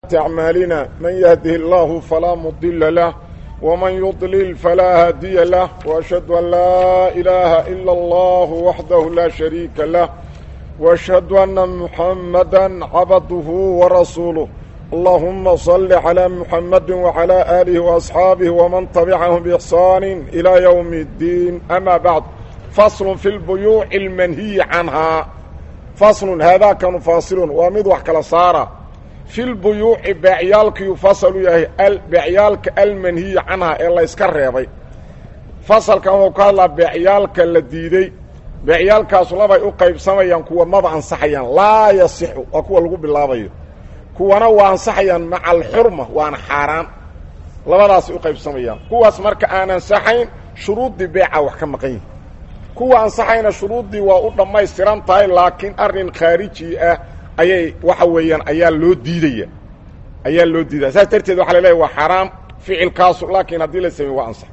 أعمالنا من يهده الله فلا مضل له ومن يضلل فلا هادي له وأشهد أن لا إله إلا الله وحده لا شريك له وأشهد أن محمدا عبده ورسوله اللهم صل على محمد وعلى آله وأصحابه ومن تبعهم بإحسان إلى يوم الدين أما بعد فصل في البيوع المنهي عنها فصل هذا كان فاصل ومد وحكلا صار في البيوع بيعيالك يفصل يهي بيعيالك المنهي عنها إلا يسكر ريبي فصل كان وقال بيعيالك الذي بيعيالكاas labay u qaybsamayaan kuwa maba ansaxayaan laa yasixu waa kuwa lagu bilaabayo kuwana waa ansaxayaan maca alxurma waana xaaraan labadaasay u qaybsamayaan kuwaas marka aan ansaxayn shuruuddii beeca wax ka maqan yihin kuwa ansaxayna shuruuddii waa u dhammaystiran tahay laakiin arrin khaariji ah ayay waxa weeyaan ayaa loo diidaya ayaa loo diidaya saas darteed waxa la leeyahy waa xaaraam ficilkaasu laakiin haddii la sameey waa ansax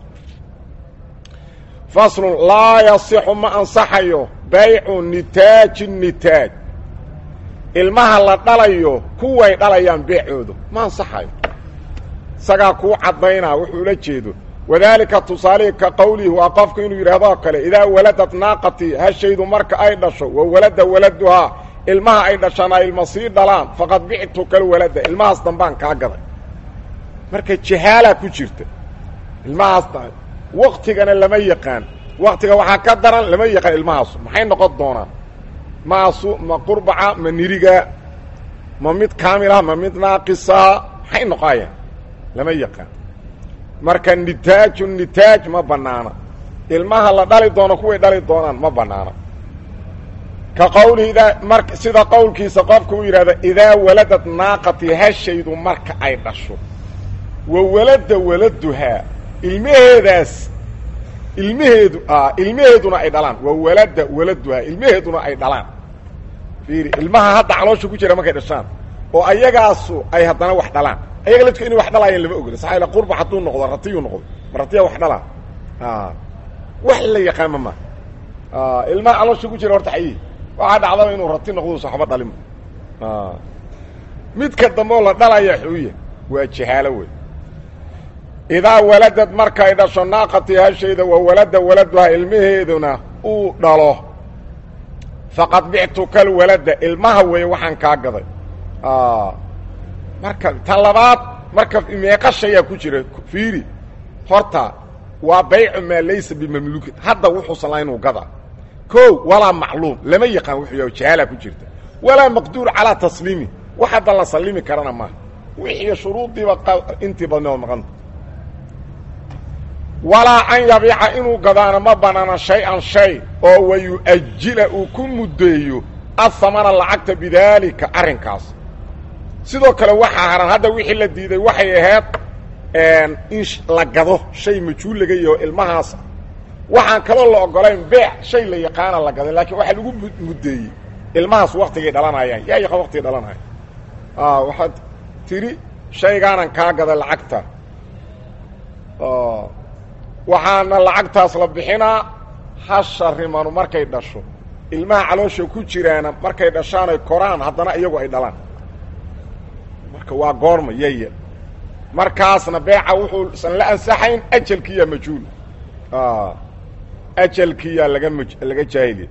faslun laa yasixu ma ansaxayo baycu nitaaji nitaaj ilmaha la dhalayo kuway dhalayaan beecooda ma ansaxayo isagaa kuu caddaynaa wuxuu la jeedo wadaalika tusaalihii ka qowlihi waa qofku inuu yidhahdoo kale idaa waladad naaqatii hashaydu marka ay dhasho wa walada waladuhaa ilmaha ay dhashana ilma sii dhalaan faqad bictu kal walada ilmahaas dambaan kaa gaday marka jahaalaa ku jirta ilmahaas waktigana lama yaqaan waktiga waxaa ka daran lama yaqaan ilmahaasu maxay noqon doonaan maasu ma qurbaca ma niriga ma mid kaamilah ma mid naaqisaa maxay noqoayaan lama yaqaan marka nitaaju nitaaj ma bannaana ilmaha la dhali doono kuway dhali doonaan ma bannaana ka qowlihi idaa mar sida qowlkiisa qofka uu yidhahda idaa waladad naaqati hashaydu marka ay dhasho wa walada waladuhaa ilmaheedaas ilmaheedu ilmaheeduna ay dhalaan waa walada waladuhaa ilmaheeduna ay dhalaan fiiri ilmaha hadda caloosha ku jira markay dhashaan oo ayagaasu ay haddana wax dhalaan ayaga ladku inay wax dhalaayeen lama ogla saxa ila qurba hadduu noqdo ratiyuu noqdo ma ratiya wax dhalaa wax la yaqaama ma ilmaha caloosha ku jira horta xayi waxaa dhacdaba inuu rati noqdo saxba dhalin midka dambe oo la dhalaya xuuya waa jahaalo wey idaa waladad markay dhasho naaqatii hashayda wa walada waladuhaa ilmaheeduna uu dhalo faqad bictu kal walada ilmaha weeye waxaan kaa gaday marka ta labaad marka meeqa shayaa ku jira fiiri horta waa baycu maa laysa bimamluukin hadda wuxuusan laha inuu gada ko walaa macluum lama yaqaan wuxuu yahay jahaalaa ku jirta walaa maqduur calaa tasliimi wax hadda la sallimi karana maaha wixii shuruuddiiba intii badne oo maqanta walaa an yabiica inuu gadaano ma banaana shay-an shay oo wa yu-ajila uu ku muddeeyo ahamana lacagta bidaalika arrinkaas sidoo kale waxaa haran hadda wixii la diiday waxay ahayd in la gado shay majhuul laga yaho ilmahaas waxaan kaloo la ogolayn beec shay la yaqaana la gaday laakiin waxaa lagu muddeeyey ilmahaas waktigay dhalanayaan yaa yaqaan waktigay dhalanaya waxaad tidhi shaygaanan kaa gaday lacagta waxaana lacagtaas la bixinaa hasha rimanu markay dhasho ilmaha caloosha ku jiraana markay dhashaanay koraan haddana iyagu ay dhalaan marka waa goorma yaya markaasna beeca wuxuusan la ansaxayn ajalkiiyaa majhuul ajalkiiyaa laga m laga jaahiliya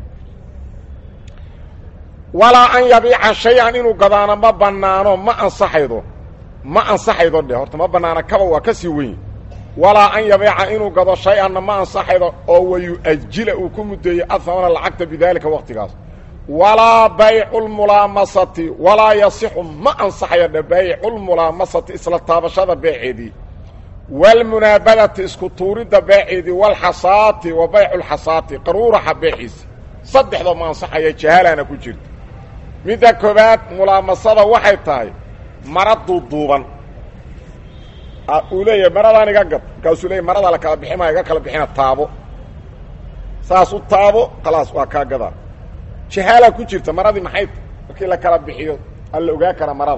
walaa an yabiica shay-an inuu gadaano ma bannaano ma ansaxaydo ma ansaxaydo dheh horta ma bannaana kaba waa ka sii weyn walaa an yabiica inuu gado shay-anna ma ansaxaydo oo wayu-ajila uu ku muddeeyo ahamana lacagta bidaalika waktigaas walaa baycu lmulaamasati walaa yasixu ma ansaxayo dhe bayculmulaamasati isla taabashada beeceedii waalmunaabadati isku tuuridda beeceedii walxasaati wa baycu lxasaati qaruuraxa beeciisi saddexdoo ma ansaxaya jahaalana ku jirta midda koobaad mulaamasada waxay tahay mara duuduuban uu leeyahay maradaan iga gad markaasuu leeyahy maradaa la kala bixi maa iga kala bixina taabo saas u taabo khalaas waa kaa gadaa jahaalaa ku jirta maradii maxay markii la kala bixiyo alla ogaa kara marada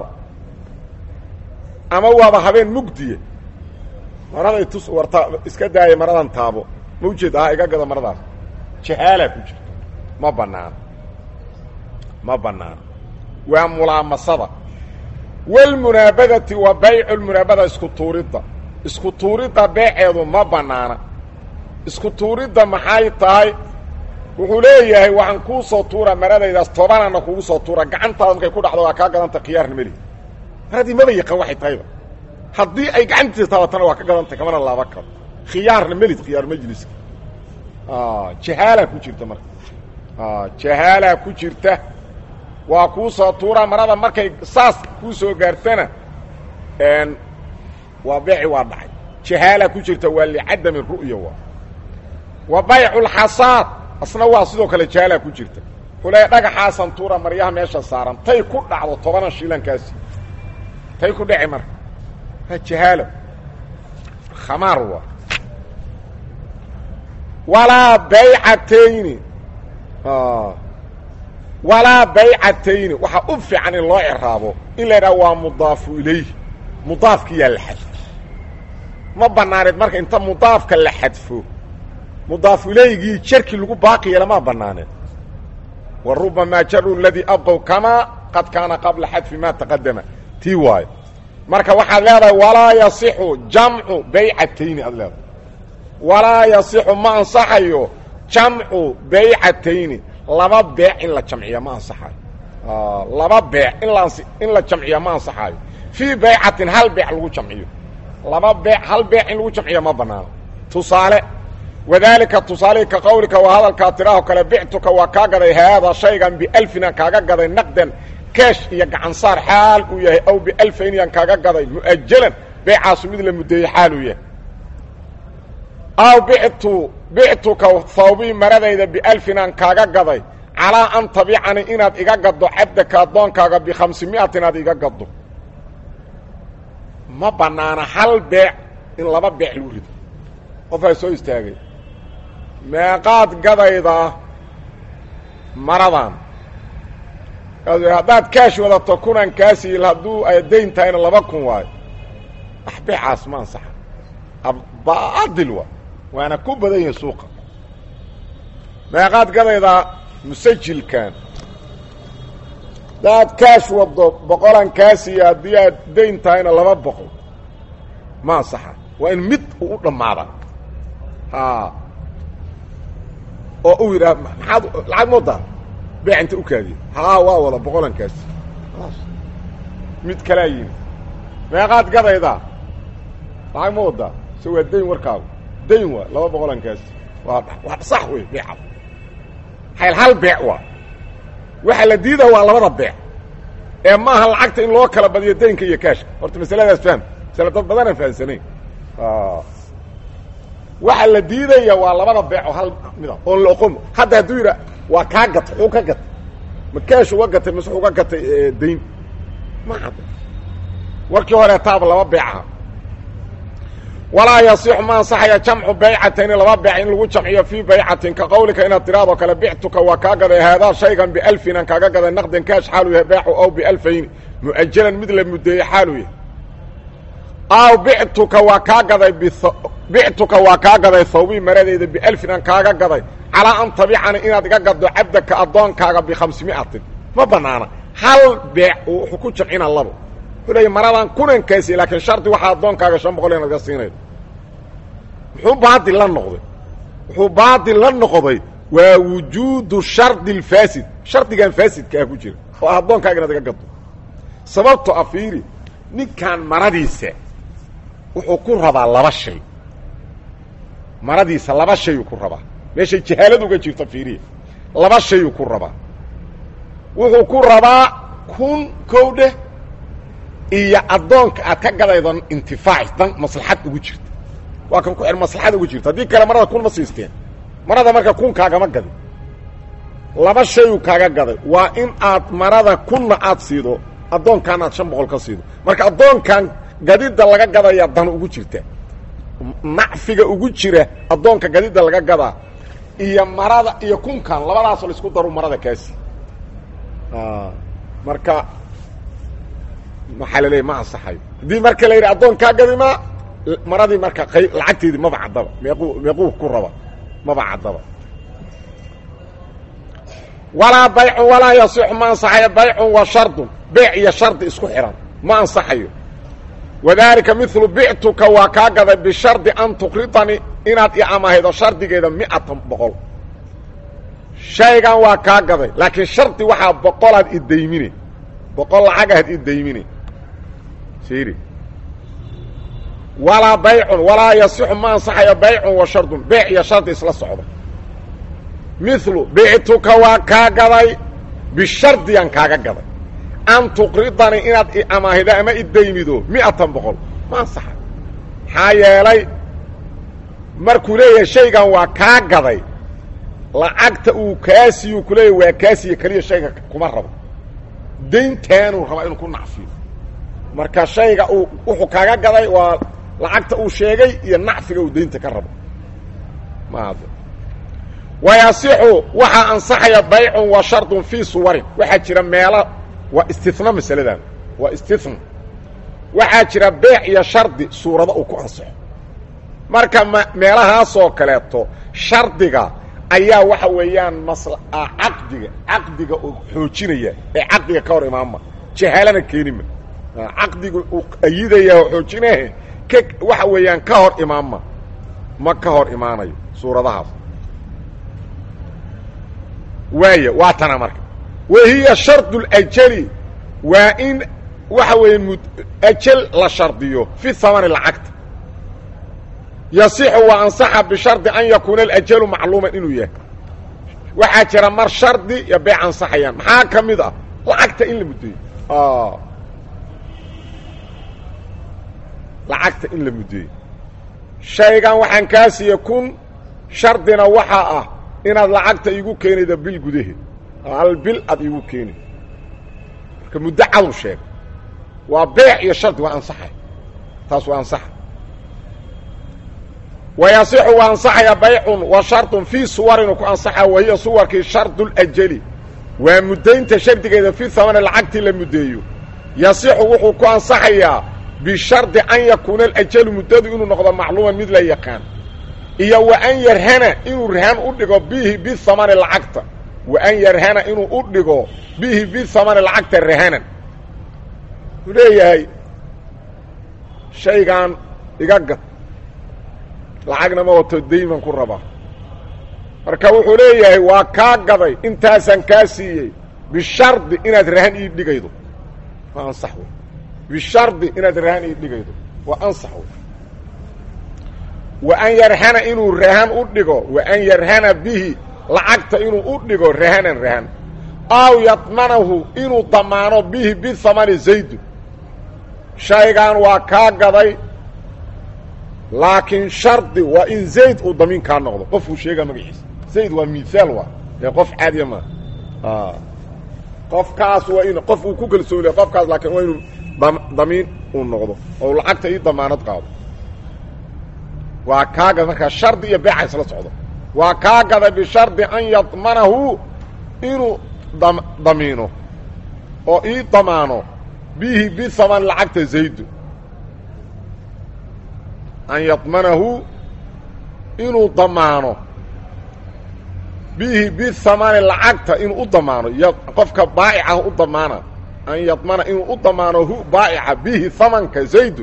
ama waaba habeen mugdiye maraday tus warta iska daaya maradan taabo ma ujeeda ha iga gada maradaas jahaalaa ku jirta ma banaano ma banaano waa mulaamasada walmunaabadati wa baycu lmunaabada isku tuuridda isku tuuridda beeceedu ma bannaana isku tuuridda maxay tahay wuxuu leeyahay waxaan kuu soo tuura maradaydaas tobanana kugu soo tuura gacantaada markay ku dhacdo waa kaa gadanta khiyaarna meli maradii maba yaqaan waxay tahayba haddii ay gacantiisa taabatana waa ka gadantay kamana laaba karo khiyaarna melid khiyaar majliska jahaalaa ku jirta marka jahaalaa ku jirta waa kuu soo tuura marada markay saas kuu soo gaartana waa beeci waa dhacay jahaalaa ku jirta waa licadami ru'ya waa wa baycu lxasaad asna waa sidoo kale jahaalaa ku jirta xuley dhagaxaasan tuura maryaha meesha saaran tay ku dhacdo tobanan shiilankaasi tay ku dhaci marka waa jahaalo khamaar waa walaa baycatayni walaa baycatayni waxaa u fiican in loo ciraabo in la yidhaha waa mudaafu ilayhi mudaafkiyaa la xadfo ma banaaneed marka inta mudaafka la xadfo mudaafu ilaygii jarkii lagu baaqi yeela maa banaaneed wa rubamaa jaru ladii abqow kamaa qad kaana qabla xadfi maa taqadama tii waayo marka waxaad leedahay walaa yasixu jamcu baycatayni aad leedahay walaa yasixu ma ansaxayo jamcu baycatayni laba beec in la jamciya ma ansaxayo laba beec in la in la jamciya ma ansaxayo fii baycatin hal beec lagu jamciyo laba beec hal beec in lagu jamciya ma banaano tusaale wadaalika tusaalehi ka qawlika waa hadalkaa tiraaho kale bictuka waa kaa gaday haada shaygan bialfina kaaga gaday naqdan keesh iyo gacansaar xaal uu yahay aw bialfayniyaan kaaga gaday mu'ajalan beecaasu mid la muddeeyey xaal uu yahay aw bictu bictuka hawbii maradayda bialfinaan kaaga gaday calaa an tabicani inaad iga gaddo cabdaka addoonkaaga bikhamsi mi'atin aad iga gaddo ma bannaana hal beec in laba beec lagu rido qofaa soo istaagay meeqaad gadayda maradan haddaad kaash wadato kunan kaasiil hadduu ay dayn tahayna laba kun waayo wax beecaas ma ansaxa baadil waa waana ku badan yahay suuqa meeqaad gadaydaa musajilkan haddaad kaash waddo boqolan kaasiya haddii aad dayn tahayna laba boqol ma ansaxa waa in mid uu u dhammaada a oo uu yidhaha maxaad lacag moodaa beec inta u kaadiya haa waa wada boqolan kaasi mid kalaa yimi meeqaad gadaydaa lacag ma wadaa se waa dayn warkaagu dayn waa laba boqolan kaasi waa waa sax wey beecaas hayl hal beec waa waxa la diidaa waa labada beec ee maaha lacagta in loo kala badiyo daynka iyo kaashka horta masaladaas fahm masale dad badanaan fahamsanayn waxa la diidaya waa labada beec oo hal mida oon la oqon hadda hadduu yidha waa kaa gatay xuu ka gatay ma kaash uga gatay mise uga gatay dayn ma cadda warkii hore taaba laba beecaha walaa yasixu ma ansaxaya jamcu baycatayni laba beec in lagu jamciyo fii baycatin ka qawlika inaad tiraado kale bictuka waa kaa gaday haadaa shaygan bialfinan kaaga gaday naqdan kaash xaaluu yahay beecu aw bialfayni mu'ajalan mid la muddeeyey xaaluu yahay aw bictuka waa kaa gaday bictuka waa kaa gaday hawbii maradeyda bialfinan kaaga gaday calaa an tabicani inaad iga gaddo cabdaka addoonkaaga bikhamsi mi'atin ma banaana hal beec wuxuu ku jamcina labo wuxuu leeya maradan kunankaasi laakiin shardi waxaa addoonkaaga shan boqol inaad ga siinaydo muxuu baadil la noqday wuxuu baadil la noqday waa wujuudu shardi alfaasid shardigan faasidka ah ku jira oo ah addoonkaaga inaad iga gaddo sababto a fiiri ninkan maradiisa wuxuu ku rabaa laba shay maradiisa laba shayuu ku rabaa meeshay jahaalad uga jirto fiiriya laba shayuu ku rabaa wuxuu ku rabaa kun kow dheh iyo addoonka aad ka gadaydo intifaaci dan maslaxad ugu jirta waa kan ku xidh maslaxad ugu jirta haddii kale marada kun ma siisteen marada marka kun kaagama gadin laba shayuu kaaga gaday waa in aad marada kunna aad siido addoonkan aad shan boqol ka siido marka addoonkan gadidda laga gadaya dan ugu jirta nacfiga ugu jira addoonka gadidda laga gadaa iyo marada iyo kunkan labadaasoo laisku daru marada kaasi marka maxaa la leeya ma ansaxayo haddii marka la yidhi addoonkaa gadimaa maradii marka qayb lacagteedii maba caddaba meequu meequu ku raba maba caddaba walaa baycun walaa yasixu ma ansaxayo baycun wa shardun beec iyo shardi isku xihan ma ansaxayo wadaalika milu bictuka waa kaa gaday bishardi an tuqridanii inaad i amahaydo shardigeeda miatan boqol shaygan waa kaa gaday laakiin shardi waxaa boqolaad idaymine boqol lacagaad idaymine siri walaa baycun walaa yasixu ma ansaxayo baycun wa shardun beec iyo shardi isla socda milu bictuka waa kaa gaday bishardiyan kaaga gaday an tuqridanii inaad i amaahido ama idaymido miatan boqol ma ansaxayo maxaa yeelay markuu leeyahay shaygan waa kaa gaday lacagta uu kaasiyu ku leeyahy waa kaasiya keliya shayga kuma rabo dayntaanuu rabaa inuu ku nacfiyo marka shayga uu wuxuu kaaga gaday waa lacagta uu sheegay iyo nacfiga uu daynta ka rabo ma wayasixu waxaa ansaxaya baycun wa shardun fii suwarin waxaa jira meelo waa istina masaladan waa istina waxaa jira beec iyo shardi suurado uu ku ansaxo marka m meelahaasoo kaleeto shardiga ayaa waxa weeyaan masla caqdiga caqdiga uu xoojinaya ee caqdiga ka hor imaanma jahaalana keenima caqdiga uu ayidaya oo xoojinahe ka waxa weeyaan ka hor imaanma ma ka hor imaanayo suuradahaas waaya waa tana marka wahiya shardu اljali waa in waxa weeye m ajal la shardiyo fi hamani lacagta yasixu waa ansaxa bishardi an yakuuna alajalu macluuman inuu yahay waxaa jira mar shardi iyo beec ansaxayaan maxaa ka mid ah lacagta in la muddeeyo lacagta in la muddeeyo shaygan waxaan kaa siiye kun shardina waxaa ah inaad lacagta iigu keenayda bil gudaheed hal bil aad iigu keeni marka muddo cadu sheeg waa beec iyo shardi waa ansaxay taas waa ansaxa wayasixu waa ansaxaya baycun wa shardun fii suwarin ku ansaxa wahiya suwarkii shardu ljali waa muddaynta shardigeeda fi hamani lacagtii la muddeeyo yasixu wuxuu ku ansaxayaa bishardi an yakuuna alajalu muddadu inuu noqdo macluuman mid la yaqaan iyo wa an yarhana inuu rahan u dhigo bihi bihamani lacagta wa an yarhana inuu u dhigo bihi bihamani lacagta rahanan wuxuu leeyahay shaygan iga gad lacagna ma wato dayman ku rabaa marka wuxuu leeyahay waa kaa gaday intaasaan kaa siiyey bishardi inaad rahan ii dhigaydo waa ansax wey bishardi inaad rahan ii dhigaydo waa ansax wey wa an yarhana inuu rahan u dhigo wa an yarhana bihi lacagta inuu u dhigo rahanan rahan aw yadmanahu inuu damaano bihi bihamani zaydu shaygan waa kaa gaday laakiin shardi waa in zayd uu damiin kaa noqdo qofuu sheegaa magaciisa zayd waa mihaal waa ee qof caadiya maa qofkaas waa in qof uu ku kalsooniya qofkaas laakiin waa inuu damiin uu noqdo oo lacagta ii damaanad qaado waa kaa gada markaa shardi iyo beeca isla socdo waa kaa gada bishardi an yadmanahu inuu damiino oo ii damaano bihi bihaman lacagta zaydu an yadmanahu inuu damaano bihi bihamani lacagta inuu u damaano y qofka baa'ica u damaana an yadmana inuu u damaano hu baa'ica bihi hamanka zaydun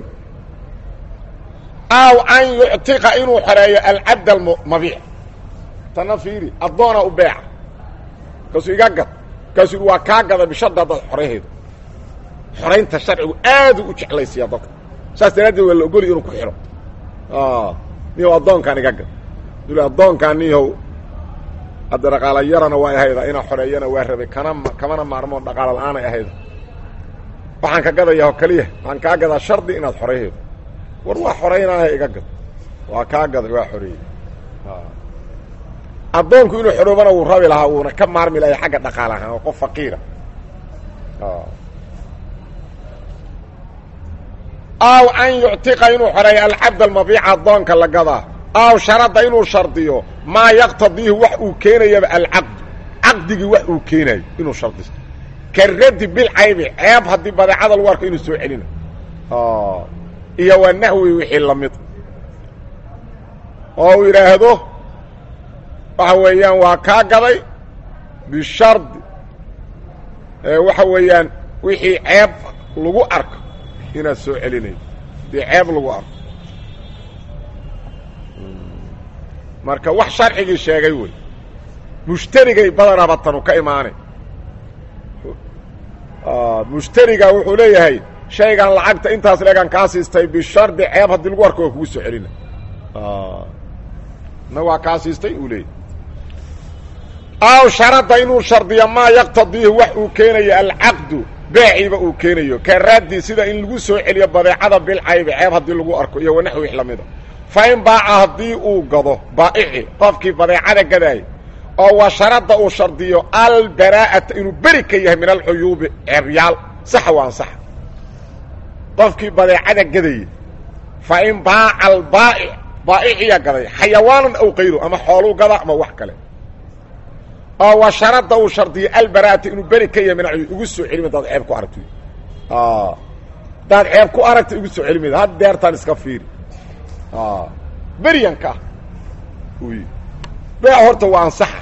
aw an yuctiqa inuu xoreeyo alcabd almabiic tana fiiri addoona u beeca kaasuu iga gad kaasuu waa kaa gada bishadda haddaad xorayhaydo xoraynta sharcigu aaduu u jeclaysiiyaa dadka saas daraaddeed waa la ogoliy inuu ku xidho niyow addoonkaan iga gad dul addoonkaan niyow hadda dhaqaala yarana waa ahayda inaa xoreeyana waa rabay kana kamana maarmoon dhaqaala la-aanay ahayda waxaan ka gadayaa oo keliya waxaan kaa gadaa shardi inaad xorayhaydo war waa xoraynaaha iga gad waa kaa gaday waa xoreeyey addoonku inuu xoroobana wuu rabi lahaa wuuna ka maarmi lahay xagga dhaqaal ahaan oo qof faqiira aw an yuctiqa inuu xoreeyo alcabd almabiica addoonka la gadaa aw sharada inuu shardiyo maa yaqtadiihi wax uu keenayaba alcaqdu caqdigii wax uu keenayo inuu shardisto ka radi bilcaybi ceeb haddii badeecada lagu arko inuu soo celina iyo waa nahwi wixii lamid oo uu yidhaahdo waxa weeyaan waa kaa gaday bishardi waxa weeyaan wixii ceeb lagu arko inaad soo celinaydo dee ceeb lagu arko marka wax sharcigii sheegay wey mushtarigay badanaba tanu ka imaanay mushtariga wuxuu leeyahay shaygan lacagta intaas leegan kaa siistay bishardi ceeb haddii lagu arko waa kugu soo celina na waa kaa siistay uu leeyahy aw sharada inuu shardiyo maa yaqtadiihi wax uu keenayo alcaqdu beeciiba uu keenayo karaadii sida in lagu soo celiyo badeecada bilcaybi ceeb haddii lagu arko iyo wanaxwi wix lamida fa in baaca haddii uu gado baa'ici qofkii badeecada gadaayay oo wa sharada uu shardiyo albaraa'ata inuu beri ka yahay min alcuyuubi ceebyaal saxa waa ansaxa qofkii badeecada gadayay fa in baaca albaa'ic baa'iciya gaday xayawaanan aw kayru ama xooluu gada ama wax kale oo wa sharada uu shardiyo albaraa'ata inuu beri ka yahay min alcuyuub igu soo celimi daad ceeb ku aragto daad ceeb ku aragta igu soo celimid had deertaan iska fiiri beryanka ah beec horta waa ansaxa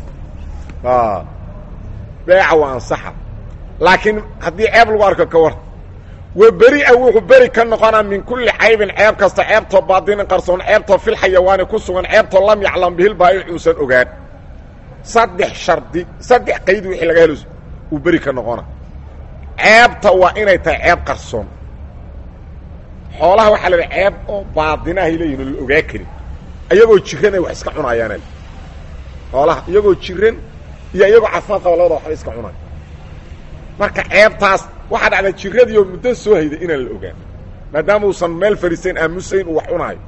beeca waa ansaxa laakiin haddii ceeb lagu arko ka war wa beri-a wuxuu beri ka noqonaa min kulli caybin ceeb kasta ceebtoo baadinin qarsoon ceebtoo fil xayawaani ku sugan ceebtoo lam yaclam bihil baayic uusan ogaan saddex shardi saddex qayd wixii laga helo uu beri ka noqona ceebta waa inay tahay ceeb qarsoon xoolaha waxaa la idhaha ceeb oo baadinahay leeyihin oo la ogaa karin iyagoo jiran ay wax iska cunaayaan xoolaha iyagoo jiran iyo iyagoo caafimaad qaba labada waxba iska cunaay marka ceebtaas waxaa dhacda jiradii oo muddo soo hayday inaan la ogaan maadaama uusan meel fariisayn aamusayn uu wax cunaayo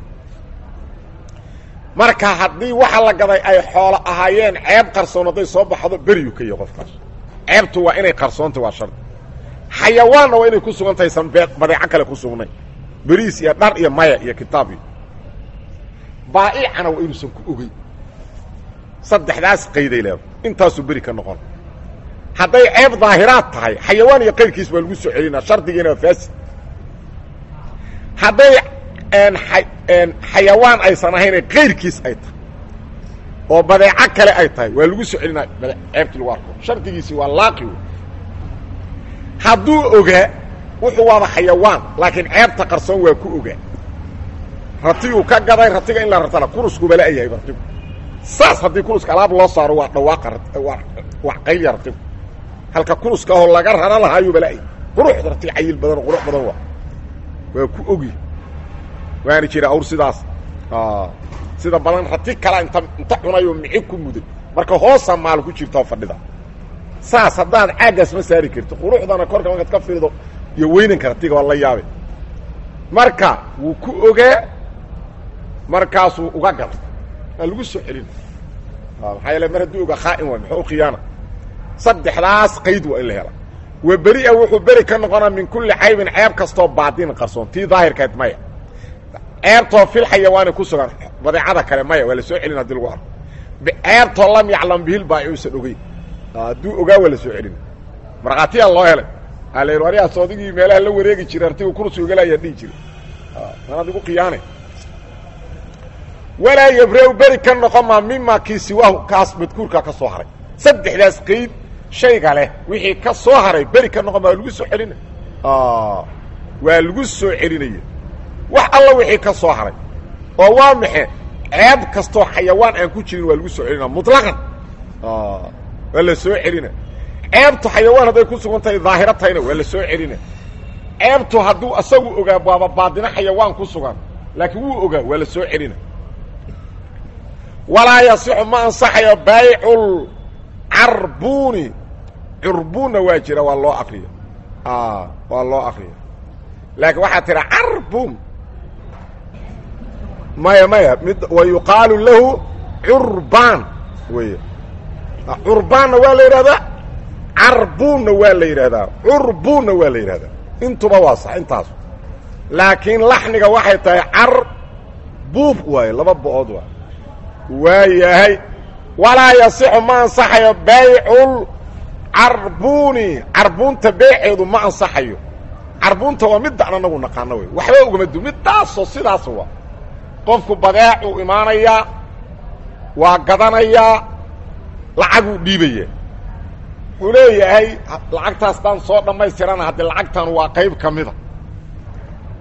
marka haddii waxa la gaday ay xoolo ahaayeen ceeb qarsoon hadday soo baxdo beriyu ka yahy qofkaas ceebtu waa inay qarsoonta waa shardi xayawaanna waa inay ku sugan tahay san badeeco kale ku sugnay beriis iyo dhar iyo maya iyo kitaab iyo baa'icana waa inuusan ku ogey saddexdaas qayday leeda intaasuu beri ka noqon hadday ceeb daahiraad tahay xayawaan iyo qayrkiis baa lagu soo celinaa shardigiina waa faasid hadday xayawaan aysan ahayn qayrkiis ay tahay oo badeeco kale ay tahay waa lagu soo celinaa ceebtii lagu arko shardigiisii waa laaqi wey hadduu ogaa wuxuu waaba xayawaan laakiin ceebta qarsoon waa ku ogaa ratiguu ka gaday ratiga in la ratana kuruskuba la-yahay ratigu saas haddii kuruska alaab loo saaro waa dhawaaqa waa qaylya ratigu halka kuruska ahoo laga rara lahaayuuba la-yahay quruxda ratiga cayil badan oo qurux badan waa waa ku ogi waana jira awr sidaas sida badan rati kala inta inta cunayoo mixi ku muday marka hoosa maal ku jirta oo fadhida saas haddaad caaggaas ma saari karti quruxdana korka markaad ka fiirdo iyo weynanka ratiga waa la yaabe marka wuu ku ogaa markaasuu uga gala waa lagu soo celin maxaa yeele mar hadduu ogaa khaa'in waay muxuu khiyaana saddexdaas qayd waa in la hela wa beri-a wuxuu beri ka noqonaa min kulli caybin ceeb kastoo baadin qarsoon tii daahirkeed maya ceebtoo fil xayawaani ku sugan badeecada kale maya waa la soo celin hadii lagu arko ceebtoo lam yaclam bihil baa uusan ogeyn hadduu ogaa waa la soo celina markhaatiyaa loo helay ala waryaas odigii meelaha la wareegi jiray artigu kursi ogalayaa dhihi jiray an adigu khiyaane walaa yabra-u beri ka noqon maa mima kii siwaahu kaas madkuurkaa ka soo haray saddexdaas qayd shayga leh wixii ka soo haray beri ka noqon maa waa lagu soo celina waa lagu soo celinaya wax alla wixii ka soo haray oo waa maxe ceeb kastoo xayawaan aan ku jirin waa lagu soo celina muطlaqan waa la soo celina ceebtu xayawaan hadday ku sugan tahay daahiro tahayna waa la soo celina ceebtu hadduu asagu ogaa waaba baadino xayawaan ku sugan laakiin wuu ogaa waa la soo celina walaa yasixu ma ansaxayo baycul carbuni curbunna waa jira waa loo akriya waa loo akriya laakiin waxaa tira carbun maya maya mid wa yuqaalu lahu curbaan wey curbaanna waa la yidhahdaa carbunna waa la yidhahdaa curbunna waa la yidhahdaa intuba waa sax intaas laakiin laxniga waxay tahay carbuub waaye laba bo-ood waa waa yahay walaa yasixu ma ansaxayo baycul carbuni carbuunta beeceedu ma ansaxayo carbuunta waa midaan anagu naqaano wey waxba ugama du midaasoo sidaas waa qofku badeecuu imaanayaa waa gadanayaa lacaguu dhiibaya wuxuu leeyahay lacagtaas daan soo dhammaystirana haddii lacagtan waa qayb ka mida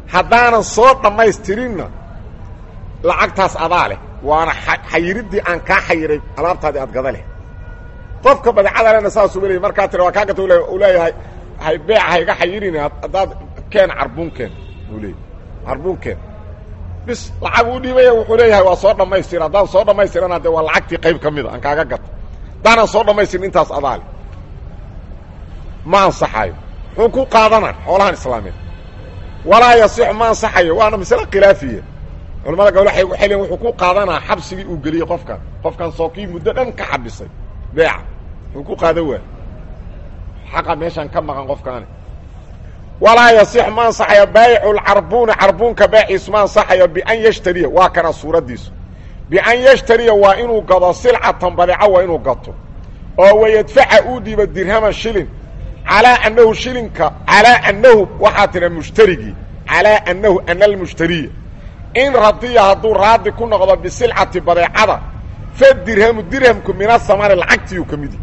haddaanan soo dhammaystirinna lacagtaas adaa leh waana xayiriddii aan kaa xayiray alaabtaadii aad gada leh qofka badeecada lena saasuu leeyay markaa tira waa kaa gata u leeyahay hay beeca hayga xayirin haddaad keen carbuunkeen uu leeyay carbuunkeen bis lacag uu dhiibaya wuxuu leeyahay waa soo dhammaystira haddaan soo dhammaystirana dee waa lacagtii qayb ka mida aan kaaga gato haddaanan soo dhammaystirin intaas adaa leh ma ansaxayo muxuu ku qaadana xoolahan islaameed walaa yasixu ma ansaxayo waana masale khilaafiya culamada gabl waxay waxay leeyiin wuxuu ku qaadanaa xabsigii uu geliyey qofkan qofkan sookii muddo dhan ka xabisay beeca wuxuu ku qaadan waay xaqa meeshaan ka maqan qofkaani walaa yasixu ma ansaxayo baayicu lcarbuuni carbuunka baaciisu ma ansaxayo bian yashtariya waa kana suuraddiisu bian yashtariya waa inuu gado silcatan badeeco waa inuu gato oo wayadfaca uu dhiibo dirhaman shilin calaa annahu shilinka calaa annahu waxaa tira mushtarigii calaa annahu ana almushtariya in radiya hadduu raadi ku noqdo bisilcati badeecada fa dirhamu dirhamku min asamani lacagtiiu ka midi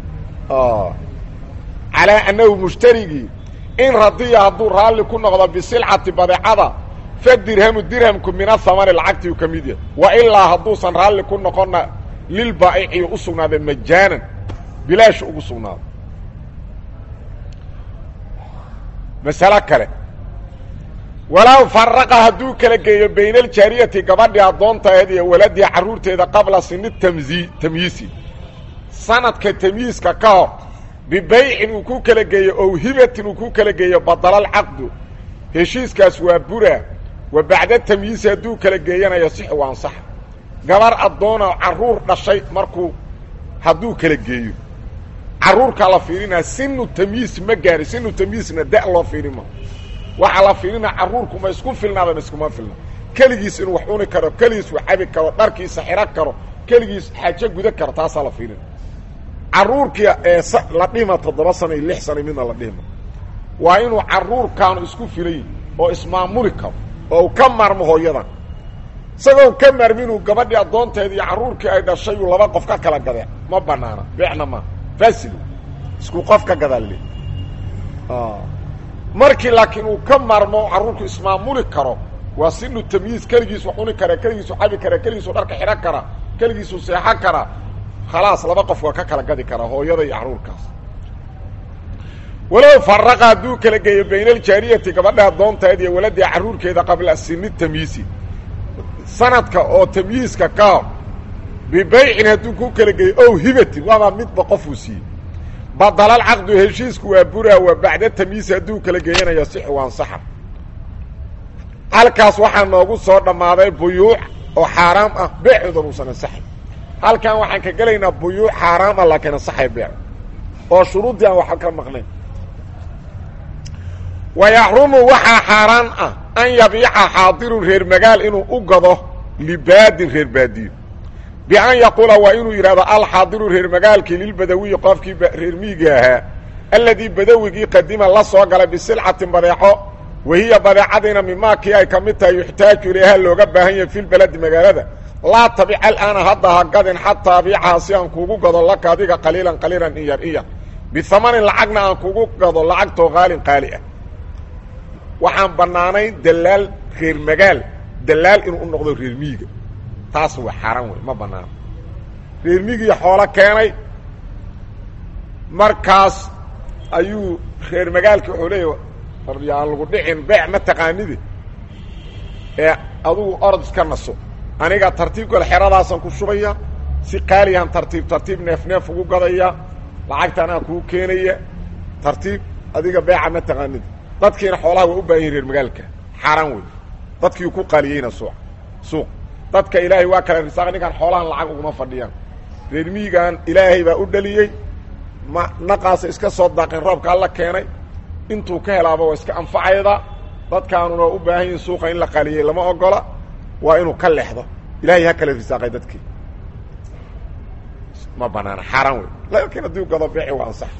calaa annahu mushtarigii in radiya hadduu raalli ku noqdo bisilcati badeecada fa dirhamu dirhamku min asamani lacagtiiu ka mid yahay wa ilaa hadduusan raalli ku noqonna lilbaa'iciyu u sugnaaday majaanan bilaash ugu sugnaado masalo kale walow faraqa hadduu kala geeyo bayna aljaariyati gabadhii addoontaeed iyo waladiha carruurteeda qabla sini tamzi tamyiisi sanadka tamyiiska ka hor bibaycin uu ku kala geeyo ow hibatin uu ku kala geeyo badalaalcaqdu heshiiskaas waa buraa wa bacda tamyiisi hadduu kala geeyana yasixu waa ansaxa gabar addoona carruur dhashay markuu hadduu kala geeyo carruurkaa la fiirinaa sinu tamyiis ma gaari sinu tamyiisna da loo fiirin ma waxaa la fiirinaa carruurku ma isku filnaada ma iskuma filna keligiis inuu wax cuni karo keligiis wax cabi karo dharkiisa xiro karo keligiis xaajo guda karo taasaa la fiirina carruurkii ee la dhihima toddoba sana iyo lix sana midna la dhihima waa inuu carruurkaanu isku filayi oo ismaamuli karo oo u ka maarmo hooyadan isagoon ka maarmi inuu gabadhii addoonteeda iyo carruurkii ay dhashay uu laba qof ka kala gadee ma banaana beecna ma fasil isku qof ka gadaa le markii laakiin uu ka maarmo carruurku ismaamuli karo waa sinu tamyiis keligiisu cuni kara keligiisu cabi kara keligiisu dharka xidho kara keligiisu seexo kara khalaas laba qof waa ka kala gadi karaa hooyada iyo carruurkaas walow faraqa hadduu kala geeyo bayna aljaariyati gabadha addoonteed iyo waladiha carruurkeeda qabla sini tamyiisi sanadka oo tamyiiska ka hor bibaycin hadduu ku kala geeyo ow hibatin waabaa midba qofuu siiyey badalal caqdu heshiisku waa buraa waa bacda tamyiisi hadduu kala geeyanayo sixu waan saxa halkaas waxaa noogu soo dhammaaday buyuuc oo xaaraam ah beecoodan uusan ansaxay halkan waxaan ka gelaynaa buyuuc xaaraam ah laakiin ansaxay beec oo shuruuddii aan waxba ka maqnayn wa yaxrumu waxaa xaaraan ah an yabiica xaadirun reer magaal inuu u gado libaadin reer baadiyo bian yaquula waa inuu yidhahdo alxaadiru reer magaalkii lilbadawiyi qofkii reer miyiga ahaa alladii badawigii qadima la soo galay bisilcatin badeeco wahiya badeecadiina mimaakii ay ka mid tahay yuxtaaju ilayha looga baahan yahay filbaladi magaalada laa tabic alaana hadda ha gadin xataa abiicaha si aan kuugu gado laka adiga qaliilan qaliilan in yar in yar bihamanin lacagna aan kugu gado lacagtoo qaalin qaali ah waxaan bannaanayn dalaal reer magaal dalaal inuu u noqdo reer miyiga taas waa xaaraan wey ma banaano reer migii xoolo keenay markaas ayuu reer magaalkii wuxuu leeya yaan lagu dhicin beec ma taqaanide ee adugu orod iska naso aniga tartiib gale xeradaasaan ku shubaya si qaaliyahan tartiib tartiib neef neef ugu gadaya lacagta anaa kuu keenaya tartiib adiga beeca ma taqaanide dadkiina xoolaha waa u baahan yihin reer magaalka xaaraan wey dadkii ku qaaliyeyna suuq suuq dadka ilaahay waa kala risaaq ninkaan xoolahan lacag uguma fadhiyaan reer miyigan ilaahay baa u dhaliyey ma naqaasa iska soo daaqeen roobka alla keenay intuu ka helaaba waa iska anfacayda dadkaanuna waa u baahan yihin suuqa in la qaliyey lama ogola waa inuu ka leexdo ilaahay ha kala risaaqay dadkii ma banaana xaaraan wey laakiin haddii gado beeci waa ansax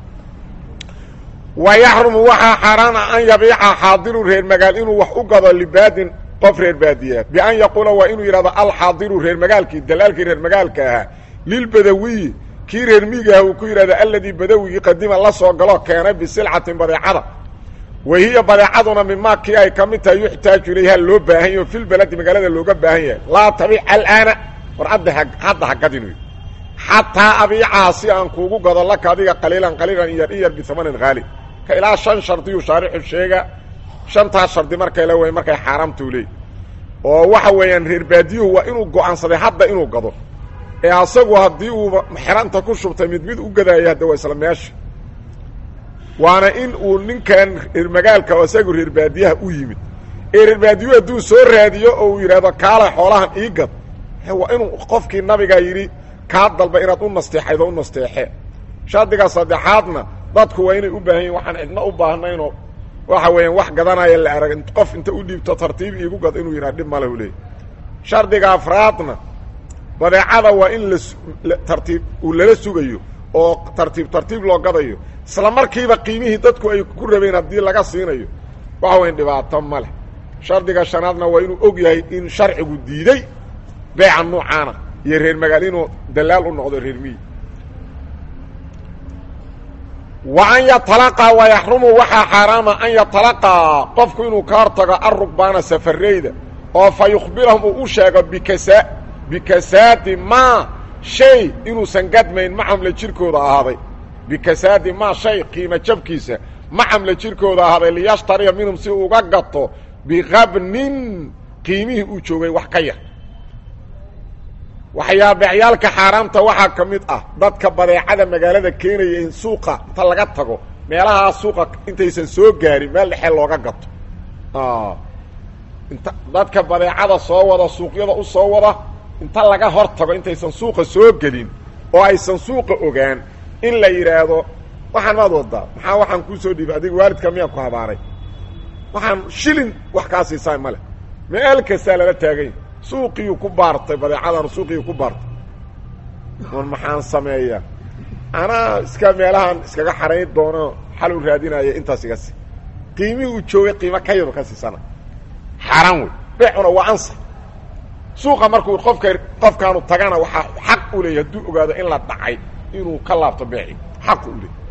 wa yaxrumu waxaa xaaraan ah an yabiica xaadiru reer magaal inuu wax u gado libaadin qof reer baadiyaa bian yaquula waa inuu yidhahdo alxaadiru reer magaalkii dalaalkii reer magaalka ahaa lilbadawiyi kii reer miigaah uu ku yidhahdo alladii badawigii qadima la soo galoo keenay bisilcatin badeecada wahiya badeecaduna mimaa kii ay ka mid tahay yuxtaaju ilayha loo baahan yaho fil beledi magaalada looga baahan yahay laa tabic alaana war adda ha hadda hagadin wy xataa abiicaha si aan kuugu gado laka adiga qaliilan qaliilan iyar in yar biamanin haali ka ilaa shan shardiyuu shaarixu sheega shantaas shardi markay la wey markay xaaraamtuu leey oo waxa weeyaan reer baadiyuhu waa inuu go'aansaday hadda inuu gado ee asagu haddii uuba xeranta ku shubtay mid mid u gadaayo hadda waa isla meesha waana in uu ninkan reer magaalka oo isagu reer baadiyaha u yimid ee reer baadiyuhu hadduu soo raadiyo oo uu yidhaahdo kaala xoolahan ii gad waa inuu qofkii nabigaa yidhi kaa dalba inaad u nasteexaydo u nasteexe shardiga saddexaadna dadku waa inay u baahan yihin waxaan cidna u baahnaynoo waxa weeyaan wax gadanaya la arag qof inta u dhiibto tartiib iigu gad inuu yidhaha dhib male u leey shardiga afraadna badeecada waa in la tartiib uu lala sugayo oo tartiib tartiib loo gadayo isla markiiba qiimihii dadku ay ku rabeen haddii laga siinayo waxa weyan dhibaato ma leh shardiga shanaadna waa inuu og yahay in sharcigu diiday beeca nuucaana iyo reer magaal inuu dalaal u noqdo reer miyi wa an yatalaqaa wa yaxrumu waxaa xaaraama an yatalaqaa qofku inuu ka hortago arugbaana safareyda oo fa yukhbirahum uu u sheego bikasa bikasaadi maa shay inuusan gadmayn macamla jirkooda ahaaday bikasaadi maa shay qiimo jabkiisa macamla jirkooda ahaaday liyashtariya minhum si uga gato biqabnin qiimihii uu joogay wax ka yar waxyaa beecyaalka xaaraamta waxaa ka mid ah dadka badeecada magaalada keenaya in suuqa inta laga tago meelahaa suuqa intaysan soo gaarin meel dhexe looga gato inta dadka badeecada soo wada suuqyada u soo wada inta laga hor tago intaysan suuqa soo gelin oo aysan suuqa ogaan in la yidhaahdo waxaan maad wadaa maxaa waxaan kuu soo dhiibay adiga waalidka miyaan ku habaaray waxaan shilin wax kaa siisaa male meel kastaa lala taaganya suuqiyuu ku baartay badeecadan suuqiyuu ku baartay on maxaan sameeyaa anaa iska meelahan iskaga xarayn doono xal u raadinaya intaas iga si qiimihii uu joogay qiimo ka yaru ka siisana xaaraan wey beecuna waa ansa suuqa markuu qofka qofkaanu tagana waxaa xaq u leeyahy hadduu ogaado in la dhacay inuu ka laabto beeci xaq u leeyay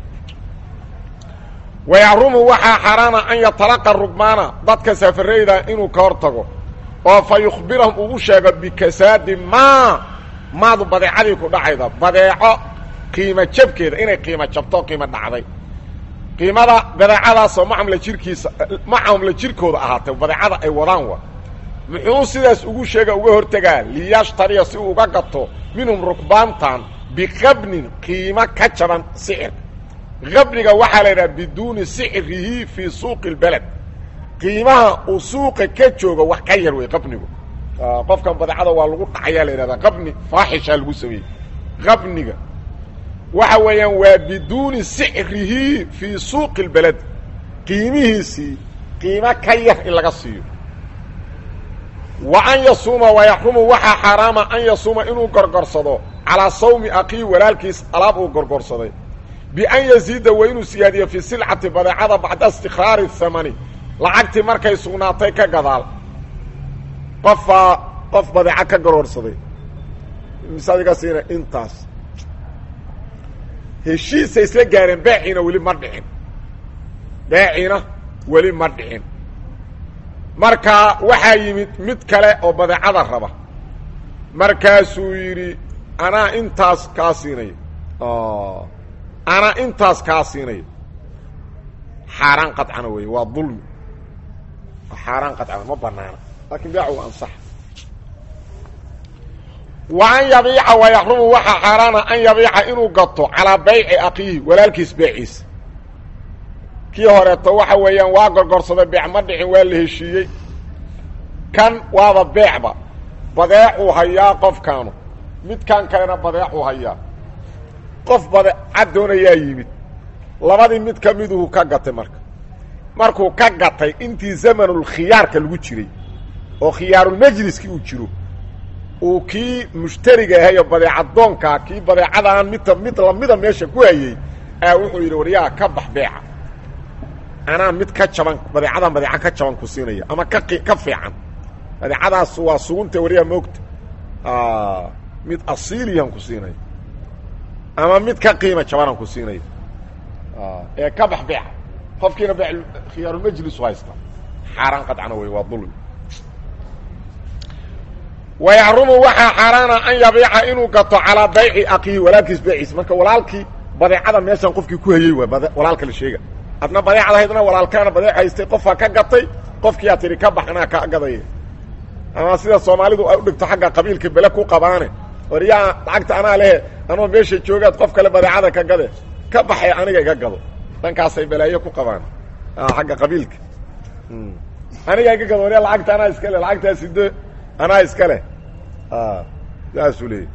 wayaxrumu waxaa xaaraana an yatalaqa rugmaana dadka safarayda inuu ka hor tago oo fa yukhbirahum uu u sheego bikasaadi maa maadu badeecadii ku dhacayda badeeco qiimo jabkeeda inay qiimo jabto qiimo dhacday qiimada badeecadaasoo macamla jirkiisa macamla jirkooda ahaatay badeecada ay wadaan wa muxuu sidaas ugu sheega uga hortegaa liyashtariya si uu uga gato minhum rukbaantan biqabnin qiimo ka jaban sicirka qabniga waxaa la yidhaha biduuni sicrihi fii suuqi اlbeled qiimaha uu suuqa ka jooga wax ka yar wey qabnigu qofkan badeecada waa lagu dhacayaa la yidhahdaa qabni faaxishaa lagu sameeyey qabniga waxa weeyaan waa biduuni sicrihi fii suuqi اlbeled qiimihiisii qiimo ka yar in laga siiyo wa an yasuuma wayaxrumu waxaa xaaraama an yasuuma inuu gorgorsado calaa sawmi akii walaalkiis alaab uu gorgorsaday bian yaziida waa inuu siyaadiyo fii silcati badeecada bacda istikraari hamani lacagtii markay sugnaatay ka gadaal qofaa qof badeeco ka garoorsaday misadiga siina intaas heshiisay isla gaareen beeciina weli ma dhicin beeciina weli ma dhicin marka waxaa yimid mid kale oo badeecada raba markaasuu yidhi anaa intaas kaa siinayo anaa intaas kaa siinayo xaaraan qadcana wey waa dulmi xaaraan qadcana ma banaana laakiin beecu waa ansax wa an yabiica wayaxrumu waxaa xaaraana an yabiica inuu gato calaa bayci akiihi walaalkiis beeciisa kii horeeto waxa weeyaan waa gorgorsaday beec ma dhicin waa la heshiiyey kan waaba beecba badeecuu hayaa qofkaanu midkan kalena badeecuu hayaa qof badeecad doonayaa yimid labadii mid ka miduhu ka gatay marka markuu ka gatay intii zamanulkhiyaarka lagu jiray oo khiyaarulmajliskii uu jiro uu kii mushtariga ahayo badeecadoonkaa kii badeecadaan midta mid lamida meesha ku hayey aa wuxuu yidhi waryaa ka bax beeca anaa mid ka jaban badeecadan badeeca ka jaban ku siinaya ama ka ka fiican badeecadaas waa sugunta waryaa moogta mid asiiliyan ku siinaya ama mid ka qiima jabanaan ku siinaya ee ka bax beeca qofkiina khiyaarulmajlisu haysta xaaraan qadcana wey waa dulmi wayaxrumu waxaa xaaraana an yabiica inuu gato calaa bayci akiihi walaalkiis bayciis marka walaalkii badeecada meeshaan qofkii ku hayey waa walaalka la sheega adna badeecad haydna walaalkaana badeec haystay qofaa ka gatay qofkiyaa tidhi ka bax anaa ka gadaya ama sida soomaalidu ay u dhigto xagga qabiilka bele ku qabaane war yaa lacagta anaa lehe anoo meesha joogaad qof kale badeecada ka gade ka baxay aniga iga gado dhankaasay balaayo ku qabaan xagga qabiilka aniga iga gado waryaa lacagta anaa iska le lacagtaa sido anaa iska leh saasuu leeyay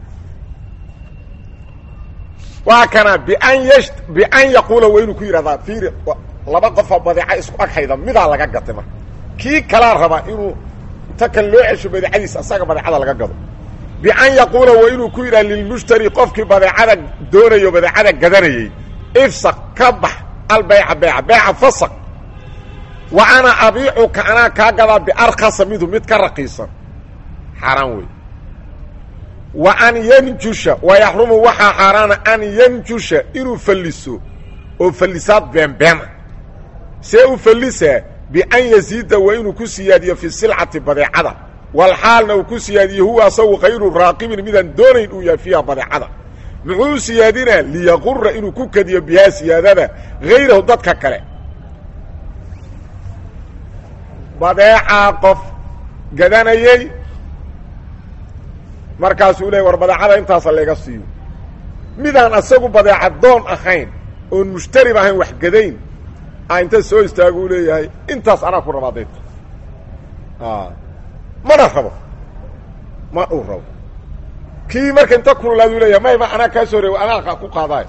waa kana bian yash bian yaquula waa inuu ku yidhahdaa fiiri laba qofoo badeeca isku ag hayda midaa laga gatay marka kii kalaa rabaa inuu inta kan loo cesho badeecadiisa asaga badeecada laga gado bian yaquula waa inuu ku yidhaha lilmushtari qofkii badeecada doonayo badeecada gadanayey ifsaq ka bax albayca beyca beyca fasaq wa ana abiicuka anaa kaa gadaa biarkasa midu mid ka raqiisan xaaraan wey wa an yanjusha wayaxrumu waxaa xaaraana an yanjusha inuu falliso oo fallisaad beenbeena see u fallisaa bian yasiida waa inuu ku siyaadiyo fi silcati badeecada walxaalna uu ku siyaadiyo huwa asagu kayru raaqibin midaan doonayn uu yahay fiiha badeecada muxuu siyaadinaa liyaqura inuu ku kadiyo bihaa siyaadada hayrahu dadka kale badeecaa qof gadanayey markaasuu leey war badeecada intaasa layga siiyo midaan asagu badeeca doon ahayn oon mushtarib ahayn wax gadayn a inta soo istaagu u leeyahay intaas anaa ku rabaa dayta mana rabo ma uu rabo kii marka inta kululaad u leeyahay mayma anaa kaa soo reew anaa ku qaadaay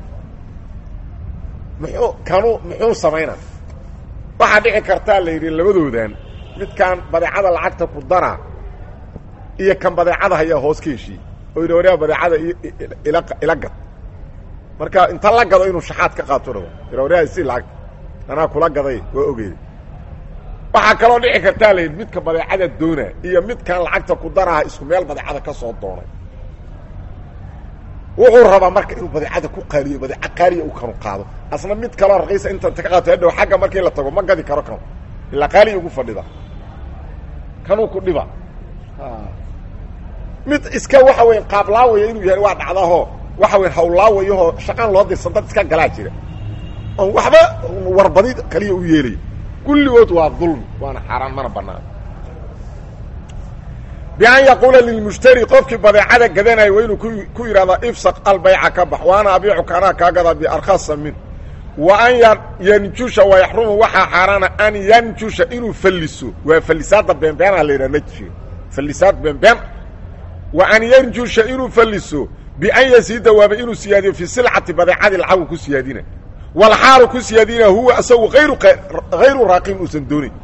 muxuu kanu muxuu samaynaa waxaa dhici kartaa la yidhi labadoodan midkaan badeecada lacagta ku daraa iyo kan badeecada hayaa hoos ka heshiiye oo yidhi waryaa badeecada ila ila gad marka inta la gado inuu shaxaad ka qaato rabo ira waryaa si lacag anaa kula gaday waa ogeeda waxaa kaloo dhici kartaa la yidhi midka badeecada doona iyo midkan lacagta ku daraha isku meel badeecada ka soo doonay wuxuu rabaa marka inuu badeecada ku qaaliyo badeeca qaaliya uu kanu qaado asna mid kaloo raqiisa inta ka qaato hadhow xagga markii la tago ma gadi karo kanu ilaa qaaliya ugu fadhida kanuu ku dhiba mid iska waxa weya qaablaawaya inuu yahay waa dhacdaho waxa weya hawlaawayahoo shaqaan loo dirsan dad iska galaa jira oon waxba warbadi kaliya u yeelaya kulligood waa dulmi waana xaaraan mana banaan bian yaquula lilmushtari qofkii badeecada gadanaya waa inuu ku yidhahdaa ifsaq albayca ka bax waana abiicuka anaa kaa gadaa biarkhasa min wa an yanjusha wayaxrumu waxaa xaaraana an yanjusha inuu falliso waa fallisaadda beenbeenaa la yidhaha najfiga fallisaad beenbeen wa an yanjusha inuu falliso bian yasiida waaba inuu siyaadiyo fi silcati badeecadii lacagu ku siyaadina walxaalu ku siyaadina huwa isagu ayru hayru raaqibin uusan doonayn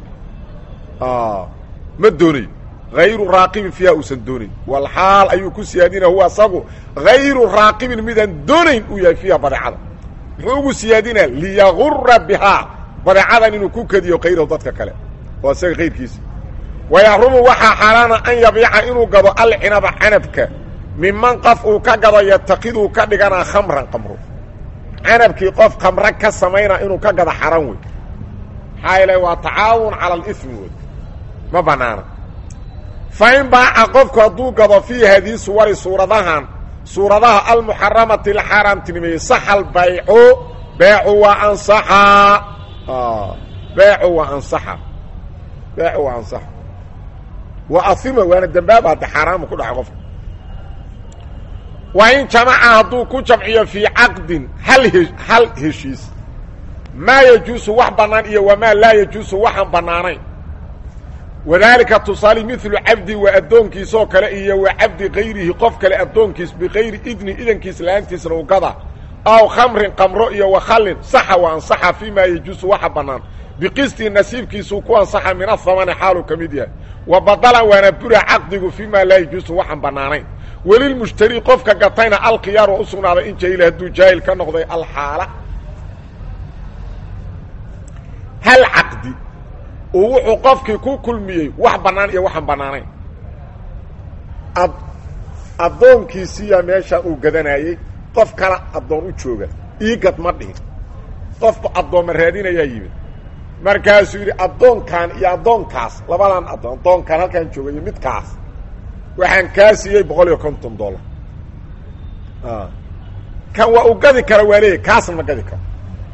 ma doonayo hayru raaqibin fiiha uusan doonayn walxaal ayuu ku siyaadina huwa isagu hayru raaqibin midaan doonayn uu yahay fiiha badeecada muxuu ugu siyaadinaa liyagura bihaa badeecadan inuu ku kadiyo kayrahu dadka kale oo isaga kayrkiisa wayaxrumu waxaa xaaraana an yabiica inuu gado alcinaba canabka miman qof uu ka gado yatakiduu ka dhiganaa khamran qamro canabkii qof khamre ka samayna inuu ka gado xaran wey maxaa yeele waa tacaawun cala alimi wey ma banaana fa in baaca qofku hadduu gado fii hadii suwari suuradahan suuradaha almuxaramati la xaaraamtinimeeyey saxal baycu beecu waa ansaxaa beecu waa ansaxa beecu waa ansaxa waa ahima waana dembaaba hadda xaaraama ku dhaca qofka waa in jamaca hadduu ku jamciyo fii caqdin hal he hal heshiis maa yajuusu wax bannaan iyo wamaa laa yajuusu waxaan bannaanayn wadaalika tusaali milu cabdi waa addoonkiisoo kale iyo wa cabdi kayrihi qof kale addoonkiis bikayri idni idankiis la-aantiisna u gada aw khamrin qamro iyo wakhallin saxa waa ansaxa fii maa yajuusu waxa bannaan biqistii nasiibkiisuu ku ansaxa min ahamani xaaluu ka mid yahay wa badalan waana bura caqdigu fii maa laa yajuusu waxaan bannaanayn welilmushtari qofka gatayna alkhiyaaru u sugnaaday in jahila hadduu jaahil ka noqday alxaala hal caqdi uu wuxuu qofkii ku kulmiyey wax bannaan iyo waxaan bannaanayn ad addoonkiisiiya meesha uu gadanayey qof kala addoon u jooga iigad ma dhihin qofba addoomma raadinayaa yimid markaasuu yidhi addoonkan iyo addoonkaas labadan addoon addoonkan halkaan jooga iyo midkaas waxaan kaa siiyey boqol iyo konton dollar kan waa u gadi kara waa leeyahy kaasna ma gadi karo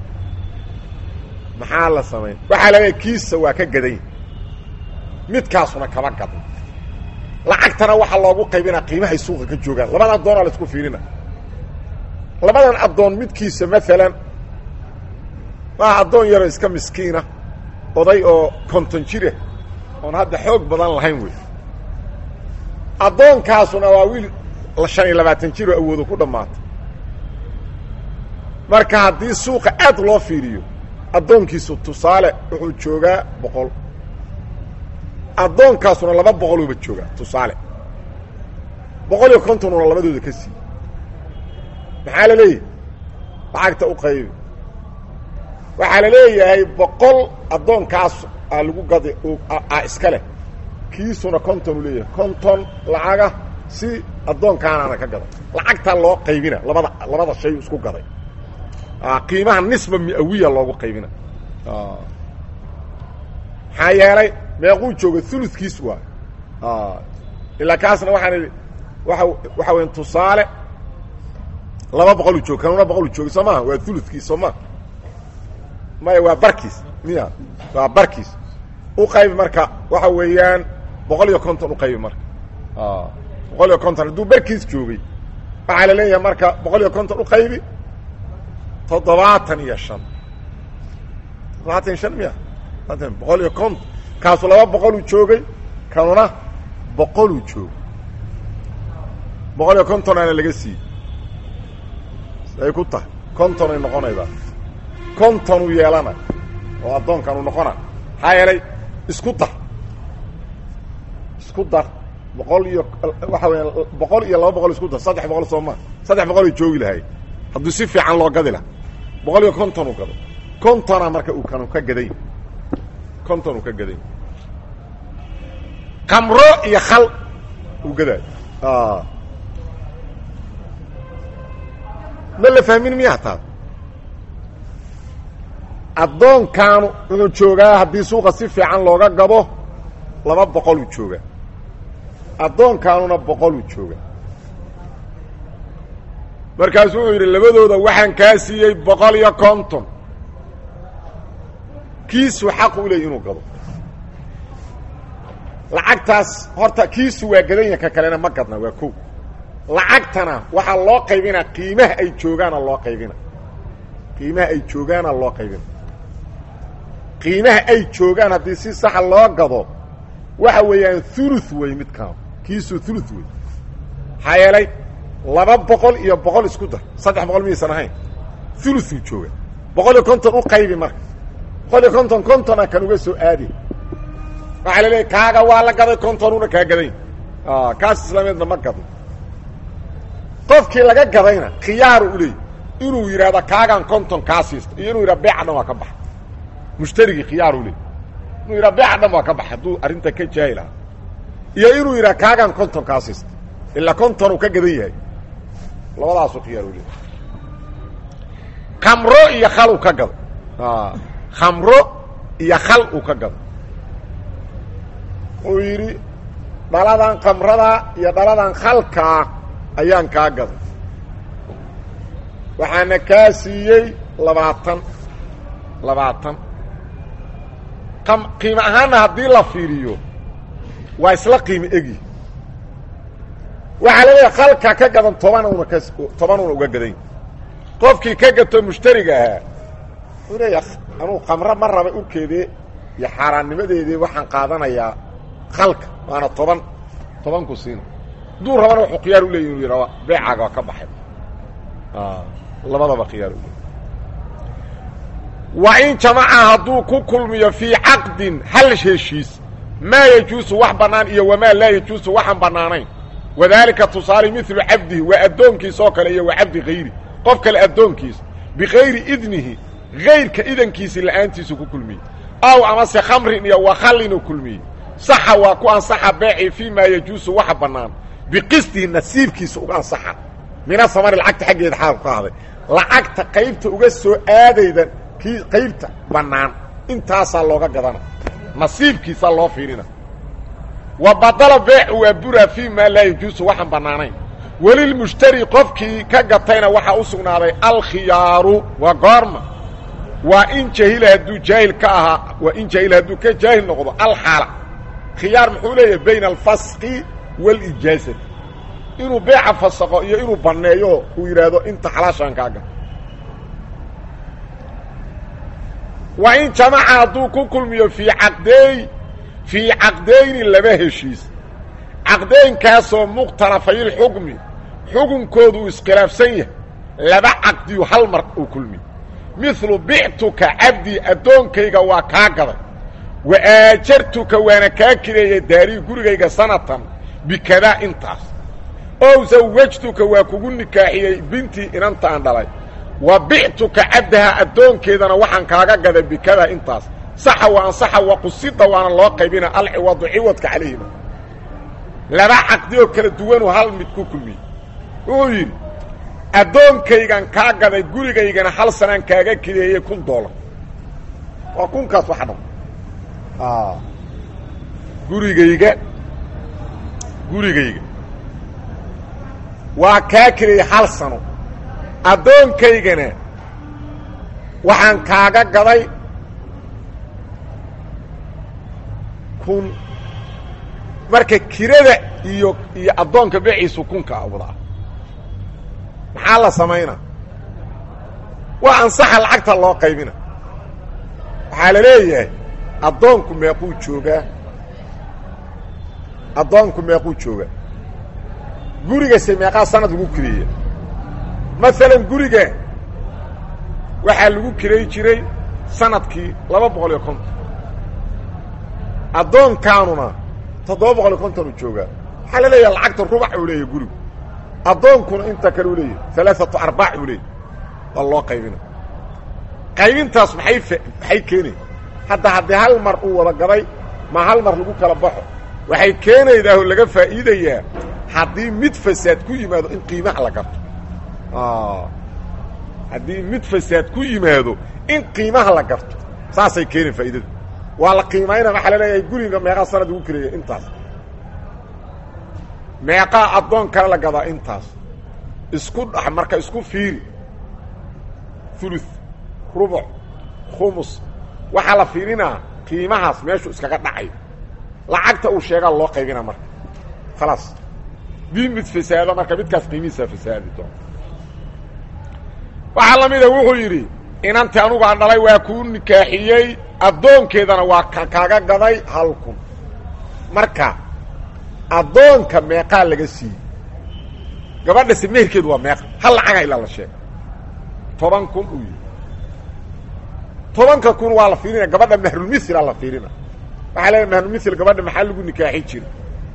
maxaa la samayn waxaa la leeyahy kiisa waa ka gaday midkaasuna kama gadno lacagtana waxaa loogu qaybinaa qiimahay suuqa ka joogaan labada addoonaa la isku fiirina labadan addoon midkiisa maalan waa addoon yaroo iska miskiina oday oo konton jira oon hadda xoog badan lahayn wey addoonkaasuna waa wiil shan iyo labaatan jir oo awoodo ku dhammaatay marka haddii suuqa aad loo fiiriyo addoonkiisu tusaale wuxuu joogaa boqol addoonkaasuna laba boqoluuba joogaa tusaale boqol iyo kontonuna labadooda ka siiye maxaa la leeyahay lacagta u qaybi waxaa la leeyahay boqol addoonkaas aa lagu gada a iska leh kiisuna konton u leeyahay konton lacaga si addoonkaanaana ka gaday lacagtaa loo qaybina labada labada shay isku gaday qiimaha nisba miawiya loogu qaybina maxaa yeelay meequu jooga uludkiis waa ilaa kaasna waxaan idhi waa waxa weya tusaale laba boqoluu joog kanuna boqoluu jooga soo maha waa uludkiis soo maa maya waa barkiis miya waa barkiis u qaybi marka waxa weeyaan boqol iyo konton u qaybi marka boqol iyo konton hadduu barkiis joogay waxaa la leeyahay marka boqol iyo konton u qaybi toddobaatan iyo shan toddobaatan iyo shan miya boqol iyo konton kaasu laba boqoluu joogay kanuna boqoluu joogay boqol iyo kontonaana laga siiyey ay ku tahay kontonay noqonaydaa kontonuu yeelana oo addoonkanuu noqona maxaa yeelay isku dar isku dar boqol iyo waxa weya boqol iyo laba boqol isku dar saddex boqol soo maa saddex boqolay joogi lahay hadduu si fiican loo gadi laha boqol iyo konton uu gado kontona marka uu kanu ka gaday konton uu ka gaday kamro iyo khal uu gadaayo ma la fahmin miyaa taa addoonkaanu wuxuu joogaa haddii suuqa si fiican looga gado laba boqoluu joogaa addoonkaanuna boqoluu joogaa markaasuu wuxuu yidhi labadooda waxaan kaa siiyey boqol iyo konton kiisu xaqu u leey inuu gado lacagtaas horta kiisu waa gadanya ka kalena ma gadna waa ko lacagtana waxaa loo qaybinaa qiimaha ay joogaana loo qaybina qiimaha ay joogaana loo qaybina qiimaha ay joogaan haddii si saxa loo gado waxa weeyaan ulu wey midkaan kiisu ulu wey maxaa yeelay laba boqol iyo boqol isku dar saddex boqol miyaysan ahayn uluu jooga boqol iyo konton u qaybi marka boqol iyo konton kontona kan uga soo aadi waxaa la leeyahy kaaga waa la gaday kontonuna kaa gaday kaas islaameedna ma gadno qofkii laga gadayna khiyaaru u leey inuu yidhaahdo kaagaan konton kaa siisto iyo inuu yidhahdo beeca dhan waa ka baxa mushtarigii khiyaaru leey inuu yidhahdo beeca dhan waa ka baxa hadduu arrinta ka jaahi lahaa iyo inuu yidhahdo kaagaan konton kaa siisto ilaa konton uu ka gadan yahay labadaasu khiyaaru leey khamro iyo khal uu ka gado khamro iyo khal uu ka gado uu yidhi dhaladan khamrada iyo dhaladan khalkaa ayaan kaa gaday waxaana kaa siiyey labaatan labaatan qiimo ahaanna haddii la fiiriyo waa isla qiimo egi waxaa la leeyahay khalka ka gadan tobanuna ka tobanuna uga gadan qofkii ka gato mushtariga ahaa wuxuu leeya anuu khamro ma raba urkeedii iyo xaaraannimadeedii waxaan qaadanayaa khalka waana toban tobanku siina hadduu rabana wuxuu khiyaar u leeyi inu yidhahdo beecaaga waa ka baxay labadaba khiyaar u leey wa in jamaca hadduu ku kulmiyo fii caqdin hal heshiis maa yajuusu wax bannaan iyo wamaa laa yajuusu waxaan bannaanayn wadaalika tusaale milu cabdihi waa addoonkiis oo kale iyo wa cabdi hayri qof kale addoonkiis bikayri idnihi hayrka idankiisi la'aantiisu ku kulmiyey aw amase khamrin iyo wakhallinu kulmiyey saxa waa ku ansaxa beeci fii maa yajuusu waxa bannaan biqisdihi nasiibkiisa uga ansaxa mina samari lacagta xaggeeda xaalku ka ahday lacagta qaybta uga soo aadayda kii qaybta bannaan intaasaa looga gadana nasiibkiisaa loo fiirina wa badala beecu waa buraa fii maa laa yajuusu waxaan bannaanayn welilmushtari qofkii ka gatayna waxaa u sugnaaday alkhiyaaru waa goorma waa in jahila hadduu jaahil ka ahaa waa in jahila hadduu ka jaahil noqdo alxaala khiyaar muxuu leeyahay bayna alfaski waalijaazati inuu beeca fasaqo iyo inuu banneeyo uu yidhaahdo inta xalaashaan kaa gato waa in jamaca hadduu ku kulmiyo fii caqdeey fii caqdeyni laba heshiis caqdeynkaasoo mukhtalafayilxukmi xukunkoodu uu iskhilaafsan yahay laba caqdiyu hal mar uu kulmiyo midlu bictuka cabdii addoonkayga waa kaa gaday wa aajartuka waana kaa kireeyey daarii gurigayga sanatan bikadaa intaas ow zawajtuka waa kugu nikaaxiyey bintii inantaan dhalay wa bictuka cabdaha addoonkeedana waxaan kaaga gaday bikadaa intaas saxa wa ansaxa wa qusida waana loo qaybina alciwadu ciwadka calayhima laba caqdi oo kala duwanuu hal mid ku kulmiyey wuxuu yidhi addoonkaygan kaa gaday gurigaygana hal sanaan kaaga kireeyey kun doolar waa kunkaas waxa dham gurigayga gurigayga waa kaa kireeyey hal sano addoonkaygana waxaan kaaga gaday kun marka kirada iyo iyo addoonka beeciisu kunka awdaa maxaa la samaynaa waa ansaxa lacagta loo qaybina waxaa la leeyahay addoonku meequu joogaa addoonku meequu joogaa gurigase meeqaa sanad lagu kireeya maalan guriga waxaa lagu kiray jiray sanadkii laba boqol iyo konton addoonkaanuna toddoba boqol iyo konton uu joogaa waxaa la leeyahay lacagta rubac uu leeyahay gurigu addoonkuna inta kale u leeyahay alaaatu arbaac uu leeyahay waa loo qaybina qaybintaas maxay maxay keenaya hadda haddii hal mar uu wada gaday ma hal mar lagu kala baxo waxay keenaydaa oo laga faa'iidayaa haddii mid fasaad ku yimaado in qiimaha la garto haddii mid fasaad ku yimaado in qiimaha la garto saasay keeneen faa'iidadu waa la qiimayna waxaa la leeyahay guriga meeqaa sanad ugu kireeya intaas meeqaa addoon kale la gadaa intaas isku dh marka isku fiiri ulu rubuc khumus waxaa la fiirinaa qiimahaas meeshuu iskaga dhacayo lacagta uu sheegaa loo qaybina marka khalaas dii mid fasaado marka midkaas qiimihiisaa fasaadi doona waxaa la mida wuxuu yidhi inanti anugu aan dhalay waa kuu nikaaxiyey addoonkeedana waa ka kaaga gaday hal kun marka addoonka meeqaa laga siiyey gabadhase meherkeedu waa meeqa hal lacaga ilaa la sheega toban kun uu yihi tobanka kun waa la fiirinaya gabadha mahrulmithila la fiirina waxaa leedahay mahrulmithil gabadha maxaa lagu nikaaxi jiray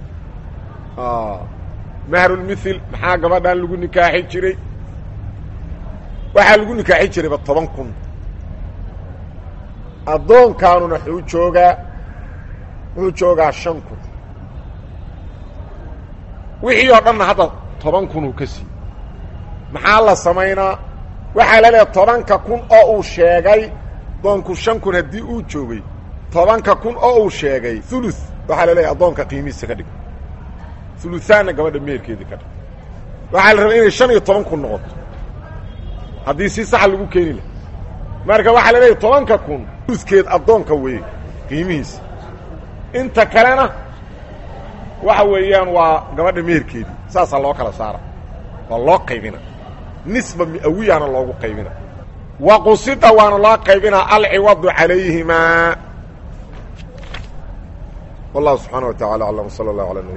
mahrulmithil maxaa gabadhan lagu nikaaxi jiray waxaa lagu nikaaxi jirayba toban kun addoonkaanuna wuxuu joogaa wuxuu joogaa shan kun wixii oo dhanna hadda toban kunuu ka siiyey maxaa la samaynaa waxaa la leedahay tobanka kun oo uu sheegay addoonku shan kun haddii uu joogay tobanka kun oo uu sheegay ulu waxaa la leeyahay addoonka qiimihiisa ka dhig uluaanna gabadha meherkeedii ka dhig waxaa la rabaa inay shan iyo toban kun noqoto haddii si saxa lagu keeni laha marka waxaa la leeyahay tobanka kun uluskeed addoonka weeye qiimihiisa inta kalena waxa weeyaan waa gabadha meherkeedii saasaa loo kala saara waa loo qaybina nisba mi'awiyana loogu qaybina wa qusida waana loo qaybinaa alciwadu calayhimaa wallahu subxaana wa tacala aclam sala allah ala